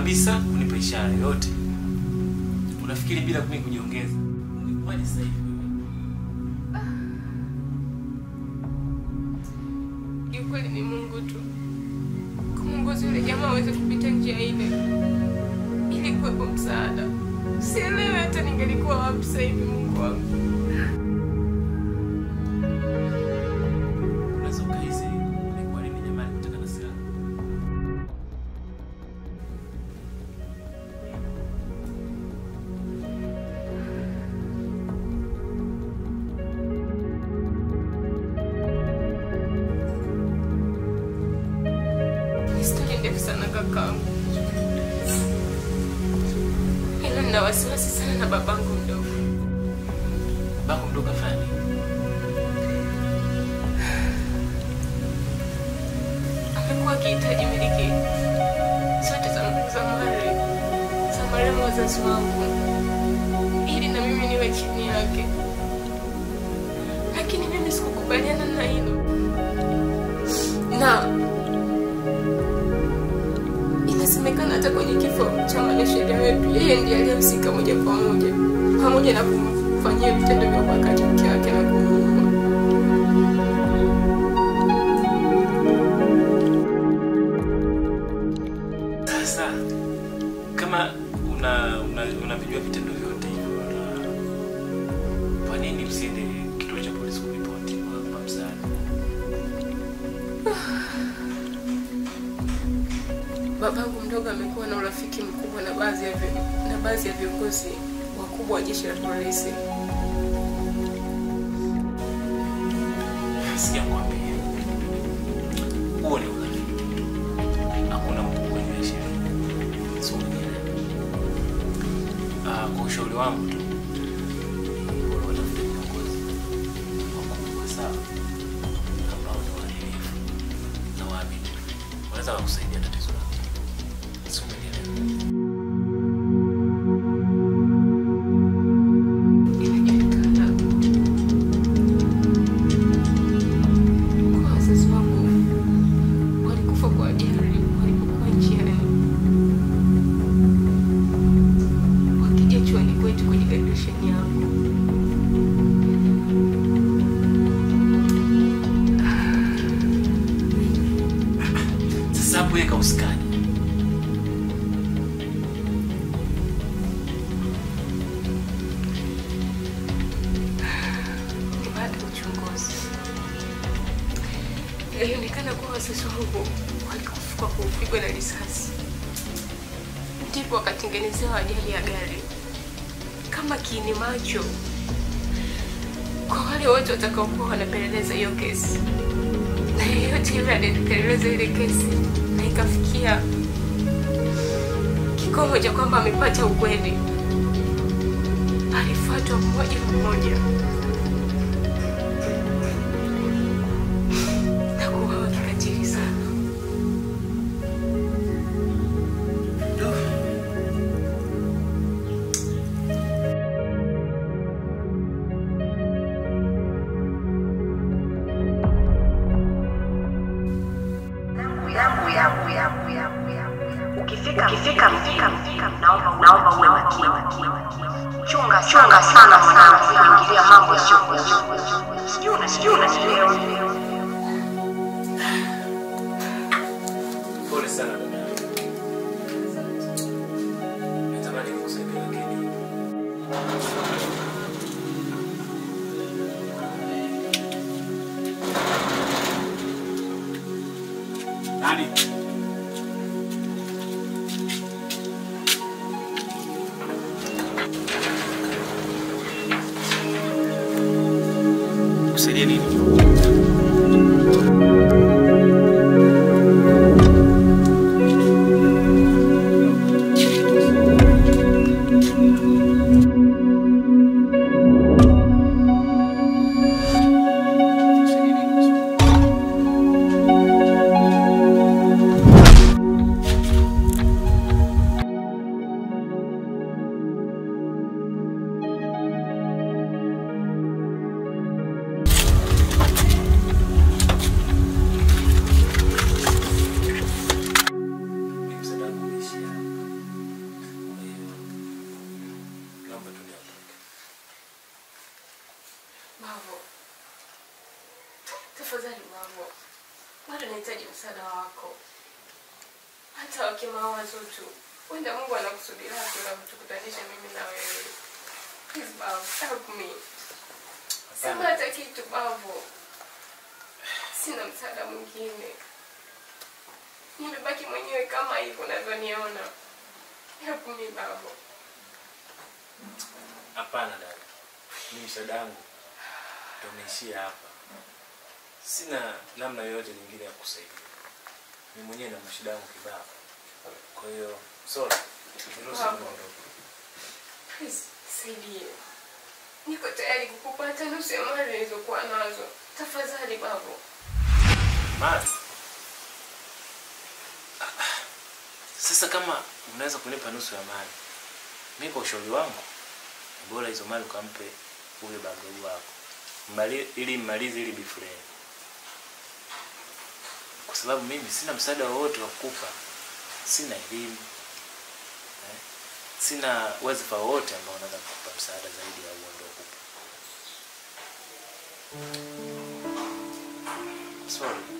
kabisa kunipa ishara yoyote. Unafikiri bila mimi kujiongeza ungekuwaje sasa hivi wewe? Kiukweli ni Mungu tu kumwongoza yule jamaa aweze kupita njia ile ili kuwepo msaada. Sielewi hata ningelikuwa wapi sasa hivi, Mungu wangu. Unaweza ukahisi ilikuwa nini jamani kutaka na silaha? Ni stori ndefu sana kakaangu, ila nina wasiwasi sana na babangu mdogo. Bako mdogo afanya nini? Amekuwa akihitaji miliki zote za za mali za marehemu wazazi wangu ili na mimi niwe chini yake, lakini mimi sikukubaliana na hilo na inasemekana hata kwenye kifo cha mwanasheria wetu yeye ndiye aliyehusika moja kwa moja, pamoja na kumfanyia vitendo vya ubakaji mke wake na kumuua. Sasa kama una una- unavijua vitendo vyote hivyo, na kwa nini usiende kituo cha polisi kuripoti kwa kwa msaada? Babangu mdogo amekuwa na urafiki mkubwa na baadhi ya vi- na baadhi ya viongozi wakubwa wa jeshi la polisi. Sikia nikwambie, huo ni urafiki. Hakuna mtu kwenye sheria, sio mwenyewe. Ah, kwa ushauri wangu tu ni bora watafute viongozi wakubwa sawa, ambao ni waadilifu na waaminifu, wanaweza wakusaidia tatizo lako, sio umenielewa? Inajulikana kwa wazazi wangu walikufa kwa ajali walipokuwa njiani wakija chuoni kwetu kwenye graduation yangu. Sasa hapo weka uskani. ni baada ya uchunguzi ilionekana kuwa wazazi wangu walikufa kwa kupigwa na risasi, ndipo wakatengenezewa ajali ya gari kama kiini macho kwa wale wote watakaokuwa wanapeleleza hiyo kesi, na yeyote yule aliyepeleleza ile kesi na ikafikia kikomo cha kwamba amepata ukweli, alifuatwa mmoja mmoja na kuuawa kikatili sana. yangu yangu yangu yangu yangu ukifika ukifika mfika mfika naomba naomba uwe makini chunga chunga sana mwanangu kuingilia mambo sio sijui una sijui unanielewa Pole sana dada yangu. Natamani nikusaidia lakini nani? Kusaidia nini? Tafadhali babu, bado nahitaji msaada wako, hata wakimawazo tu. Wenda Mungu anakusudia lake la kutukutanisha mimi na wewe. Please babu, help me. Sema Hapana. hata kitu babu, sina msaada mwingine. Nimebaki mwenyewe kama hivyo unavyoniona. Help me babu. Hapana dada, mimi msaada wangu ndio umeishia hapa. Sina namna yoyote nyingine ya kusaidia. Mimi mwenyewe na mashida yangu kibao. Kwa hiyo sorry, niruhusu Bravo. niondoke. Please, nisaidie. Niko tayari kukupa hata nusu ya mali nilizokuwa nazo. Tafadhali babu. Mali. Sasa kama unaweza kunipa nusu ya mali, mimi kwa ushauri wangu ni bora hizo mali ukampe huyo babu wako Mbali, ili mmalize ili bifureni, kwa sababu mimi sina msaada wowote wa kukupa, sina elimu eh, sina wadhifa wowote ambao unaweza kukupa msaada zaidi ya huo ndio kupa. Sorry.